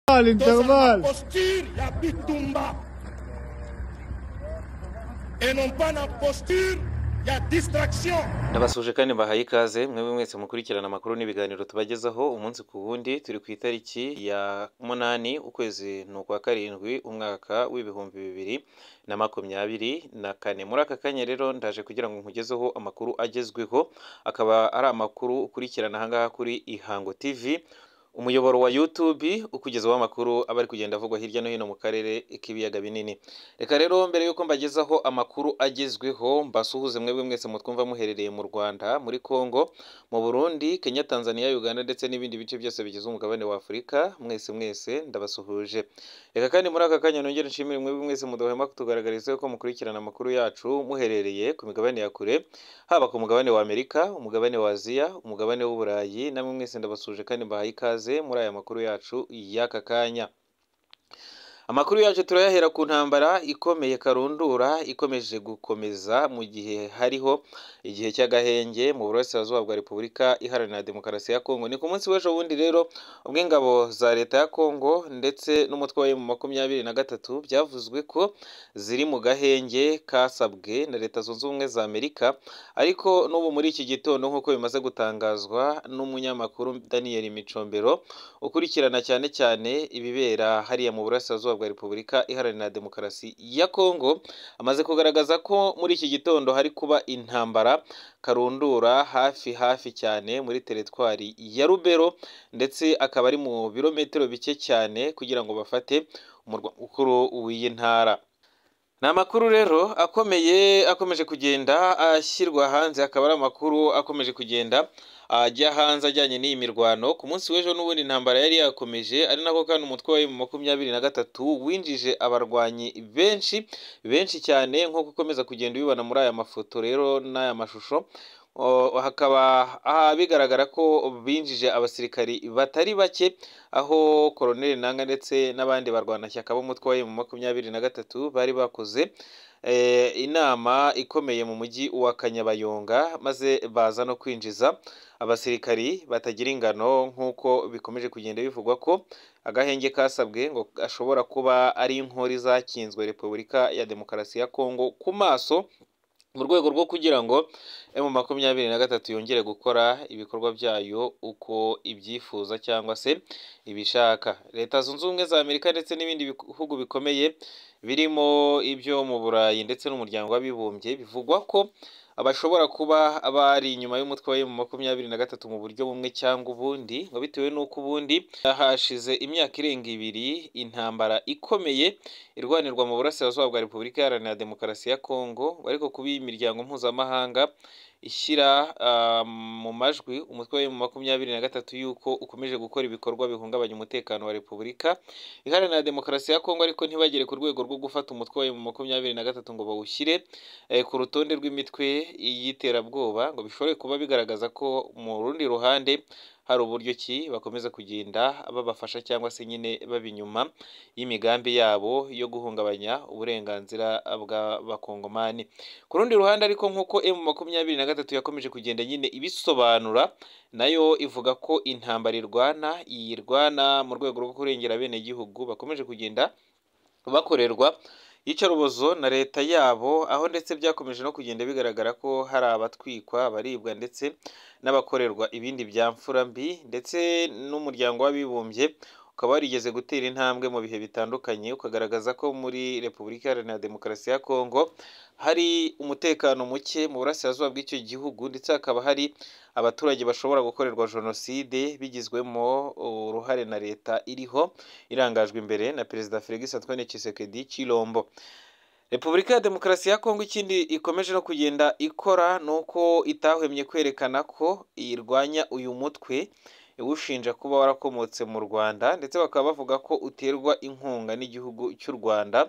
all'intervallo. posture ya bitumba et non pas na posture ya distraction Nabasuje kandi mbahaye ikaze mwebwe mwese mukurikirana amakuru n'ibiganiro tubagezaho umunsi ku wundi turi ku itariki ya munani ukwezi ni ukwa karindwi umwaka w'ibihumbi bibiri na makumyabiri na kane muri aka kanya rero ndaje kugira ngo nkugezeho amakuru agezweho akaba ari amakuru ukurikirana ahangaha kuri Ihango TV umuyoboro wa YouTube ukugezaho amakuru aba ari kugenda avugwa hirya no hino mu karere k'ibiyaga binini reka rero mbere y'uko mbagezaho amakuru agezweho mbasuhuze mwebwe mwese mutwumva muherereye mu Rwanda muri Congo mu Burundi Kenya Tanzania Uganda ndetse n'ibindi bice byose bigize umugabane wa Afurika mwese mwese ndabasuhuje reka kandi muri aka kanya nongere nshimire mwebwe mwese mudahwema kutugaragariza ko mukurikirana amakuru yacu muherereye ku migabane ya kure haba ku mugabane wa Amerika umugabane wa Aziya umugabane w'Uburayi namwe mwese ndabasuhuje kandi mbahaye ikaze muri aya makuru yacu y'aka kanya amakuru yacu turayahera ku ntambara ikomeye karundura ikomeje gukomeza mu gihe hariho igihe cy'agahenge mu burasirazuba bwa repubulika iharanira demokarasi ya kongo ni ku munsi w'ejo bundi rero ubwo ingabo za leta ya kongo ndetse n'umutwe wa emu makumyabiri na gatatu byavuzwe ko ziri mu gahenge kasabwe na leta zunze ubumwe za amerika ariko n'ubu muri iki gitondo nk'uko bimaze gutangazwa n'umunyamakuru daniel micombero ukurikirana cyane cyane ibibera hariya mu burasirazuba bwa repubulika iharanira demokarasi ya kongo amaze kugaragaza ko muri iki gitondo hari kuba intambara karundura hafi hafi cyane muri teritwari ya rubero ndetse akaba ari mu birometero bike cyane kugira ngo bafate umurwa mukuru w'iyi ntara ni amakuru rero akomeye akomeje kugenda ashyirwa hanze akaba ari amakuru akomeje kugenda ajya hanze ajyanye n'iyi mirwano ku munsi w'ejo n'ubundi intambara yari yakomeje ari nako kandi umutwe wa emu makumyabiri na gatatu winjije abarwanyi benshi benshi cyane nk'uko ukomeza kugenda ubibona muri aya mafoto rero n'aya mashusho O, hakaba aha bigaragara ko binjije abasirikari batari bake aho koroneli nanga ndetse n'abandi barwanashyaka b'umutwe wa emu makumyabiri na gatatu bari bakoze eh, inama ikomeye mu mujyi wa kanyabayonga maze baza no kwinjiza abasirikari batagira ingano nk'uko bikomeje kugenda bivugwa ko agahenge kasabwe ngo ashobora kuba ari inkori zakinzwe repubulika ya demokarasi ya kongo ku maso mu rwego rwo kugira ngo emu makumyabiri na gatatu yongere gukora ibikorwa byayo uko ibyifuza cyangwa se ibishaka leta zunze ubumwe za amerika ndetse n'ibindi bihugu bikomeye birimo ibyo mu burayi ndetse n'umuryango w'abibumbye bivugwa ko bashobora kuba bari inyuma y'umutwe wa emu makumyabiri na gatatu mu buryo bumwe cyangwa ubundi ngo bitewe n'uko ubundi hashize imyaka irenga ibiri intambara ikomeye irwanirwa mu burasirazuba bwa repubulika iharanira demokarasi ya kongo ariko kuba imiryango mpuzamahanga ishyira mu majwi umutwe wa makumyabiri na gatatu y'uko ukomeje gukora ibikorwa bihungabanya umutekano wa repubulika iharanira demokarasi ya kongo ariko ntibagere ku rwego rwo gufata umutwe wa makumyabiri na gatatu ngo bawushyire ku rutonde rw'imitwe y'iterabwoba ngo bishobore kuba bigaragaza ko mu rundi ruhande hari uburyo ki bakomeza kugenda babafasha cyangwa se nyine baba inyuma y'imigambi yabo yo guhungabanya uburenganzira bw'abakongomani ku rundi ruhande ariko nk'uko emu makumyabiri na gatatu yakomeje kugenda nyine ibisobanura nayo ivuga ko intambara irwana yirwana mu rwego rwo kurengera abenegihugu bakomeje kugenda bakorerwa iyicarubozo na leta yabo aho ndetse byakomeje no kugenda bigaragara ko hari abatwikwa abaribwa ndetse n'abakorerwa ibindi bya mfura mbi ndetse n'umuryango w'abibumbye ukaba warigeze gutera intambwe mu bihe bitandukanye ukagaragaza ko muri repubulika iharanira demokarasi ya kongo hari umutekano muke mu burasirazuba bw'icyo gihugu ndetse hakaba hari abaturage bashobora gukorerwa jenoside bigizwemo uruhare na leta iriho irangajwe imbere na perezida felix antoine tshisekedi chilombo repubulika ya demokarasi ya kongo ikindi ikomeje no kugenda ikora ni uko itahwemye kwerekana ko irwanya uyu mutwe iwushinja kuba warakomotse mu rwanda ndetse bakaba bavuga ko uterwa inkunga n'igihugu cy'u rwanda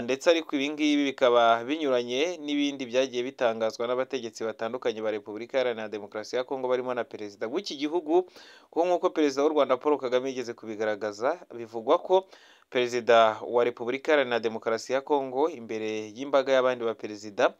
ndetse ariko ibi ngibi bikaba binyuranye n'ibindi byagiye bitangazwa n'abategetsi batandukanye ba repubulika iharanira demokarasi ya kongo barimo na perezida w'iki gihugu kuko nk'uko perezida w'u rwanda paul kagame yigeze kubigaragaza bivugwa ko perezida wa repubulika iharanira demokarasi ya kongo imbere y'imbaga y'abandi baperezida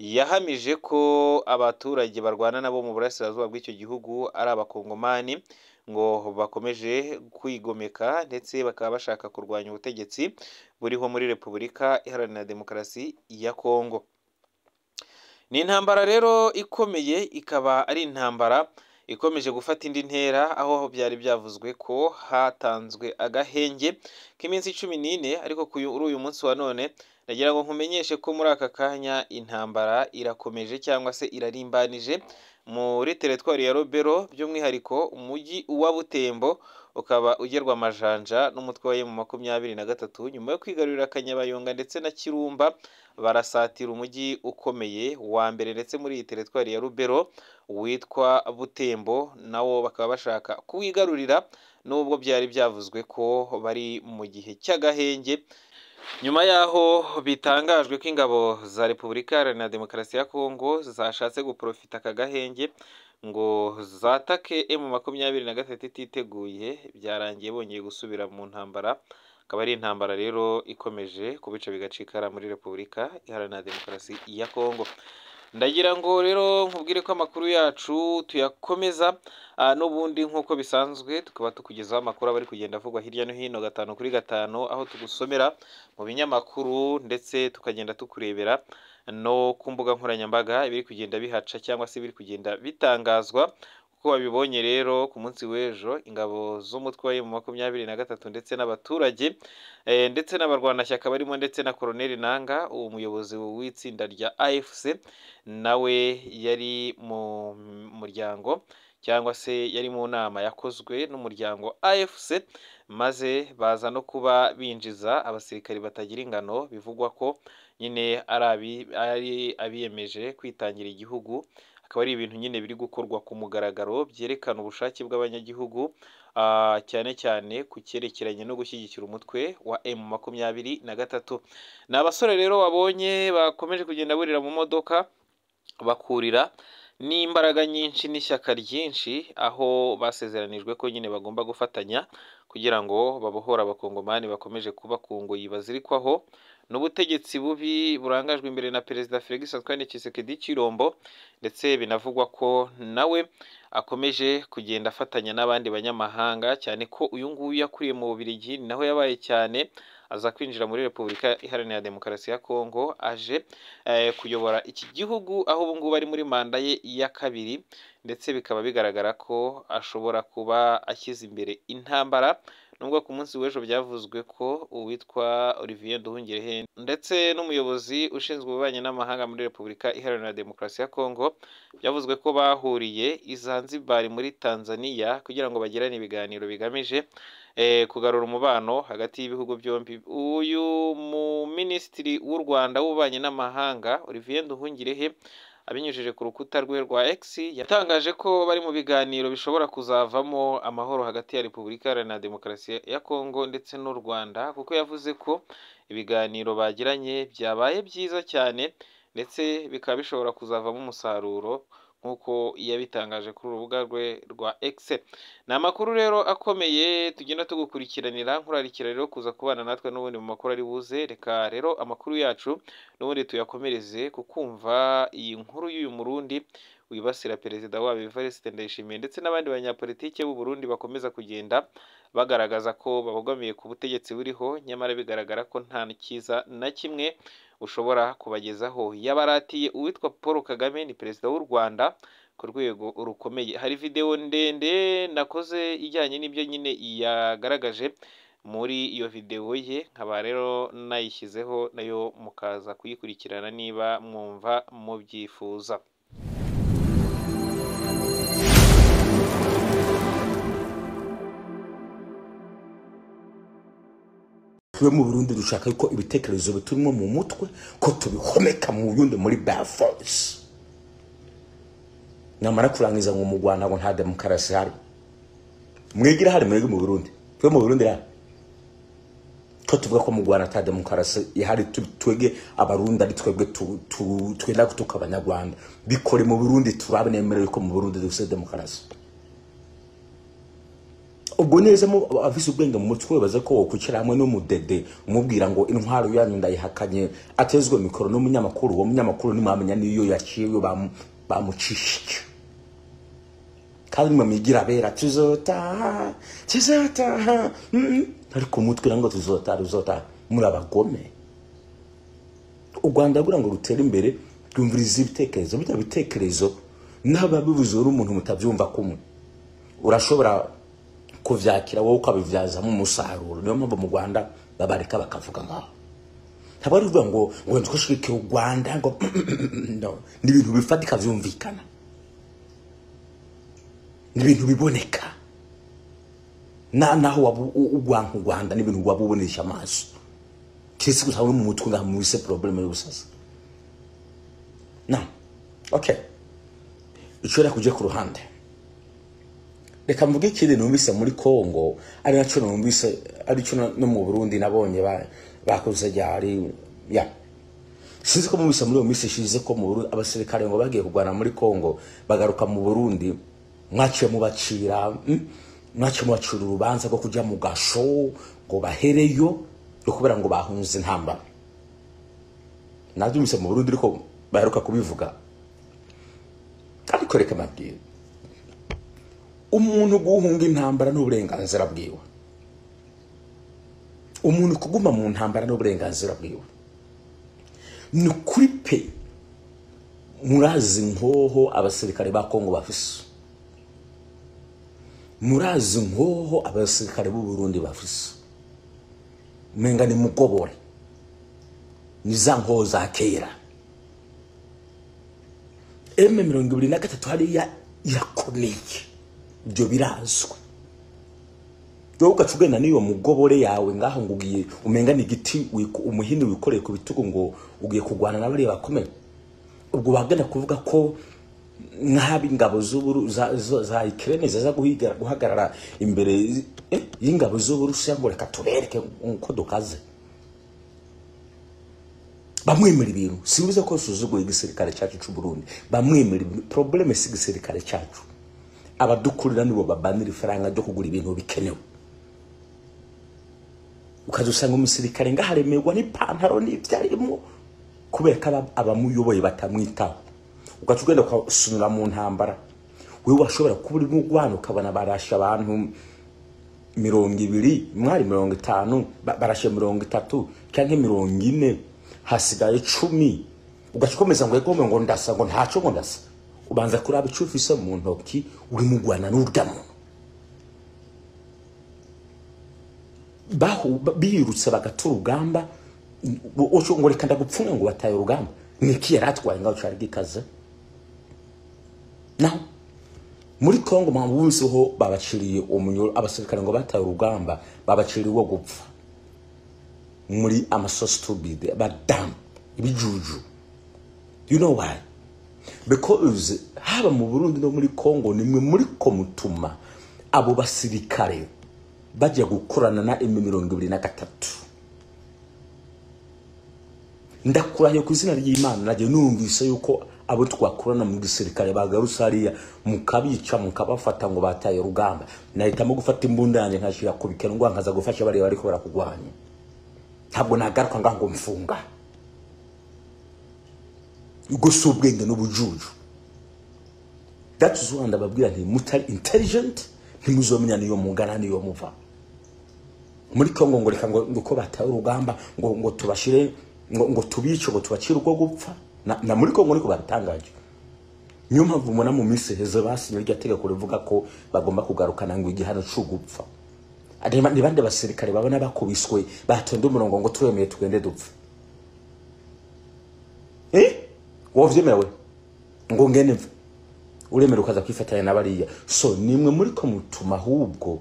yahamije ko abaturage barwana nabo mu burasirazuba bw'icyo gihugu ari abakongomani ngo bakomeje kwigomeka ndetse bakaba bashaka kurwanya ubutegetsi buriho muri repubulika iharanira demokarasi ya kongo ni intambara rero ikomeye ikaba ari intambara ikomeje gufata indi ntera aho byari byavuzwe ko hatanzwe agahenge k'iminsi cumi n'ine ariko kuri uyu munsi wa none nagira ngo nkumenyeshe ko muri aka kanya intambara irakomeje cyangwa se irarimbanije muri teritwari ya robero by'umwihariko umujyi wa butembo ukaba ugerwa amajanja n'umutwe wa emu makumyabiri na gatatu nyuma yo kwigarurira kanyabayonga ndetse na kirumba barasatira umujyi ukomeye wa mbere ndetse muri iyi teritwari ya rubero witwa butembo nawo bakaba bashaka kuwigarurira n'ubwo byari byavuzwe ko bari mu gihe cy'agahenge nyuma y'aho bitangajwe ko ingabo za repubulika iharanira demokarasi ya kongo zashatse guporofita aka gahenge ngo zatake emu makumyabiri na gatatu ititeguye byarangiye bongeye gusubira mu ntambara akaba ari intambara rero ikomeje kubica bigacikara muri repubulika iharanira demokarasi ya kongo ndagira ngo rero nkubwire ko amakuru yacu tuyakomeza ah, n'ubundi nk'uko bisanzwe tukaba tukugezaho amakuru aba ari kugenda avugwa hirya no hino gatanu kuri gatanu aho tugusomera mu binyamakuru ndetse tukagenda tukurebera no ku mbuga nkoranyambaga ibiri kugenda bihaca cyangwa se ibiri kugenda bitangazwa kuko babibonye rero ku munsi w'ejo ingabo z'umutwe wa emu makumyabiri na gatatu ndetse n'abaturage eh, ndetse n'abarwanashyaka barimo ndetse na koroneli nanga uwo muyobozi w'itsinda rya afc nawe yari mu muryango cyangwa se yari mu nama yakozwe n'umuryango afc maze baza no kuba binjiza abasirikari batagira ingano bivugwa ko nyine ari abi- ari abiyemeje kwitangira igihugu akaba ari ibintu nyine biri gukorwa ku mugaragaro byerekana ubushake bw'abanyagihugu ah, cyane cyane ku cyerekeranye no gushyigikira umutwe wa emu makumyabiri na gatatu ni abasore rero wabonye bakomeje kugenda burira mu modoka bakurira n'imbaraga nyinshi n'ishyaka ryinshi aho basezeranijwe ko nyine bagomba gufatanya kugira ngo babohore abakongomani bakomeje kuba ku ngoyi bazirikwaho n'ubutegetsi bubi burangajwe imbere na perezida felix antoine tshisekedi chirombo ndetse binavugwa ko nawe akomeje kugenda afatanya n'abandi banyamahanga cyane ko uyu nguyu yakuriye mu bubirigi ni naho yabaye cyane aza kwinjira muri repubulika iharanira demokarasi ya kongo aje eh, kuyobora iki gihugu aho ubu ngubu ari muri manda ye ya kabiri ndetse bikaba bigaragara ko ashobora kuba ashyize imbere intambara nubwo ku munsi w'ejo byavuzwe ko uwitwa olivier nduhungirehe ndetse n'umuyobozi ushinzwe ububanyi n'amahanga muri repubulika iharanira demokarasi ya kongo byavuzwe ko bahuriye i zanzibari muri tanzania kugira ngo bagirane ibiganiro bigamije eh, kugarura umubano hagati y'ibihugu byombi uyu muminisitiri w'u rwanda w'ububanyi n'amahanga olivier nduhungirehe abinyujije ku rukuta rwe rwa X yatangaje ko bari mu biganiro bishobora kuzavamo amahoro hagati ya Repubulika Iharanira Demokarasi ya Kongo ndetse n'u Rwanda kuko yavuze ko ibiganiro bagiranye byabaye byiza cyane ndetse bikaba bishobora kuzavamo umusaruro nk'uko yabitangaje kuri urubuga rwe rwa X ni amakuru rero akomeye tugenda tugukurikiranira nkurarikira rero kuza kubana natwe n'ubundi mu makuru ari buze reka rero amakuru yacu n'ubundi tuyakomereze ku kumva iyi nkuru y'uyu murundi wibasira perezida wabo Evariste Ndayishimiye ndetse n'abandi banyapolitike b'u Burundi bakomeza kugenda bagaragaza ko babogamiye ku butegetsi buriho nyamara bigaragara ko nta cyiza na kimwe ushobora kubagezaho yabaratiye uwitwa Paul Kagame ni perezida w'u Rwanda ku rwego rukomeye hari videwo ndende nakoze ijyanye n'ibyo nyine yagaragaje muri iyo videwo ye nkaba rero nayishyizeho nayo mukaza kuyikurikirana niba mwumva mubyifuza twe mu burundi dushaka yuko ibitekerezo biturimo mu mutwe ko tubihomeka mu burundi muri bare force namara kurangiza ngo mu rwanda ngo nta demokarasi hari mwigira hari mwebwe mu burundi twe mu burundi hari ko tuvuga ko mu rwanda ata demokarasi ihari tu- twebwe abarundi ari twebwe tu- tu- twenda gutuka abanyarwanda bikore mu burundi turabe nemerewe ko mu burundi dufite demokarasi ubwo neza mu afise ubwenge mu mutwe baza ko wokwicara hamwe n'umudede umubwira ngo intwaro yanyu ndayihakanye atezwe mikoro n'umunyamakuru uwo munyamakuru ntimwamenya n'iyo yaciwe bamu- bamucishije kandi mwe mwigira abera tuzotaha tuzotaha mm. ariko mutwe nango tuzotaha tuzotaha muri abagome u rwanda rwira ngo rutere imbere rwumviriza ibitekerezo bitya bitekerezo n'ababibuze uri umuntu mutabyumva kumwe urashobora kubyakira wowe ukabibyazamo umusaruro niyo mpamvu mu rwanda babareka bakavuga nkaho ntabwo ari ukuvuga ngo ngo ndukoshike u rwanda ngo no. ni ibintu bifatika byumvikana ni ibintu biboneka Na- naho waba u- u- ugwa nk'u rwanda ni ibintu waba ubonesha amaso kiretse gusa no mu mutwe ngaha muri se probleme y'ubusazi na okay ishobora kujya ku ruhande reka mvuge ikindi numvise muri congo ari nacyo numvise aricyo na- no mu burundi nabonye ba- bakoze rya ari ya sinzi ko mubise muri iyo minsi ishize ko mu burundi abasirikare ngo bagiye kurwana muri congo bagaruka mu burundi mwaciye mubacira mm, mwaciye mubacira urubanza rwo kujya mu gasho ngo bahereyo yo kubera ngo bahunze intambara nabyumvise mu burundi ariko baheruka kubivuga ariko reka mbabwire umuntu guhunga intambara n'uburenganzira bwiwe umuntu kuguma mu ntambara n'uburenganzira bwiwe ni kuri pe murazi nkoho abasirikare ba kongo bafise murazi nkoho abasirikare b'uburundi bafise mwenga ni mugobore ni za nkoho za kera eme mirongo ibiri na gatatu hariya irakomeye ibyo birazwi wowe ugaca ugenda n'iyo mugobore yawe ngaho ngo ugiye umenga ni igiti wiko- umuhini wikoreye ku bitugu ngo ugiye kurwana na bariya bakomeye ubwo wagenda kuvuga ko nk'aba ingabo z'uburu za, za, za ikirene ziza guhiga- guhagarara imbere y- eh, y'ingabo z'uburusiya ngo reka tubereke uko dukaze bamwemera ibintu simbize ko suzuguye igisirikare cyacu cy'u Burundi bamwemera ibintu probleme si igisirikare cyacu abadukurira nibo babanira ifaranga ryo kugura ibintu bikenewe ukaza usanga umusirikare ngaharemerwa n'ipantaro n'ibyarimo kubera ko aba- abamuyoboye batamwitaho ugaca ugenda ukasunira mu ntambara wowe washobora kuba urimo urwana ukabona barashe abantu mirongo ibiri mwari mirongo itanu ba- barashe mirongo itatu cyangwa mirongo ine hasigaye cumi ugaca ukomeza ngo egome ngo ndasa ngo ntaco ngo ndasa ubanza kuraba icyo ufise mu ntoki urimo urwana n'urya muntu bahu ba- biyirutse bagata urugamba uco ngo reka ndagupfunga ngo bataye urugamba niki yari atwaye ngaho cari gikaze naho muri congo mpamvu buziho babaciriye umunyoro abasirikare ngo bataye urugamba babaciriye uwo gupfa muri amasositubide abadamu ibijuju you know why because haba mu burundi no muri congo nimwe muri ko mutuma abo basirikare bajya gukorana na emi mirongo ibiri na gatatu ndakurahiye ku izina ry'imana najya numvise yuko abo twakorana mu gisirikare bagarutse hariya mukabica mukabafata ngo bataye urugamba nahitamo gufata imbunda yanjye nkashyira ku bikenwa nkaza gufasha bariya bariko barakugwanya ntabwo nagaruka ngaho ngo mfunga ubwo si ubwenge n'ubujuju that's why ndababwira nti mutari intelligent ntimuzomenya niyo mungana niyo muva muri congo ngo reka ngo ngo uko bataye urugamba ngo ngo tubashire ngo ngo tubice ngo tubacire uko gupfa na, na muri congo niko babitangaje niyo mpamvu mubona mu minsi heza basinye iryo tegeko rivuga ko bagomba kugarukana ngo igihano c'ugupfa Areba ni bande basirikare babona bakubiswe batonda umurongo ngo twemeye tugende dupfa eh wovyemewe ngo ngende mfa uremera ukaza kwifatanya na bariya so nimwe muri ko mutuma ahubwo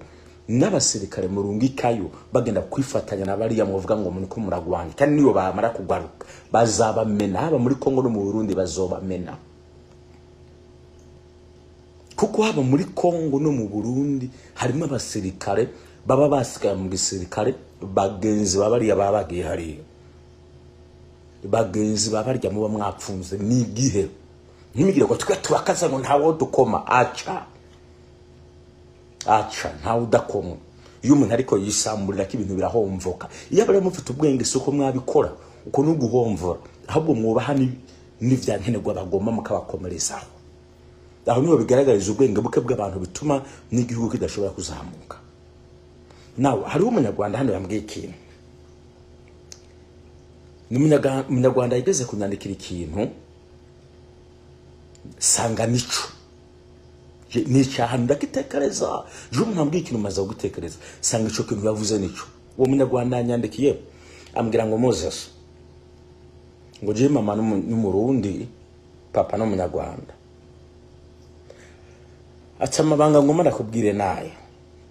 n'abasirikare murungikayo bagenda kwifatanya na bariya muvuga ngo muriko muragwanya kandi niyo bamara kugaruka bazabamena haba muri kongo no mu burundi bazobamena kuko haba muri kongo no mu burundi harimo abasirikare baba basigaye mu gisirikare bagenzi ba bariya baba bagiye hariya bagenzi ba barya muba mwapfunze ni igihe ntimugire ngo twe turakaza ngo ntawo dukoma aca aca ntawe udakomwa iyo umuntu ariko yisamburira ko ibintu birahomvoka iyo abari mufite ubwenge si uko mwabikora uko ni uguhomvora ahubwo mwubaha ni- n'ibya nkenerwa bagomba mukabakomerezaho aho niho bigaragariza ubwenge buke bw'abantu bituma n'igihugu kidashobora kuzamuka nawe hariho umunyarwanda hano yambwiye ikintu ni umunyaga- umunyarwanda yigeze kunyandikira ikintu sanga nico Je- ni icyaha ndagitekereza ejo umuntu ambwiye ikintu maze gutekereza sanga icyo kintu yavuze nico uwo munyarwanda yanyandikiye ambwira ngo moses ngo jewe mama n'umu- n'umurundi papa ni umunyarwanda aca amabanga ngoma nakubwire nayo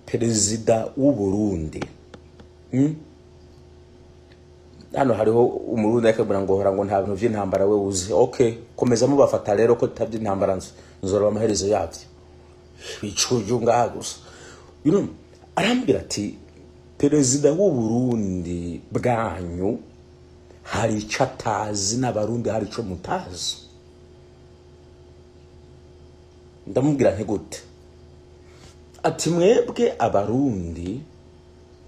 perezida w'uburundi hano hariho umurundi yakabura ngo hora ngo nta bintu by'intambara we wuzi okay komeza mubafata rero ko tutabye intambara nz- nzoroba amaherezo yabyo bicuye ngaha gusa you know, arambwira ati perezida w'u Burundi bwanyu hari icyo atazi n'abarundi hari icyo mutazi ndamubwira nti gute ati mwebwe abarundi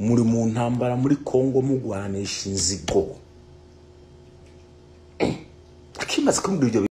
muri mu ntambara muri kongo mugwanisha inzigo akimaze kumbwira ibyo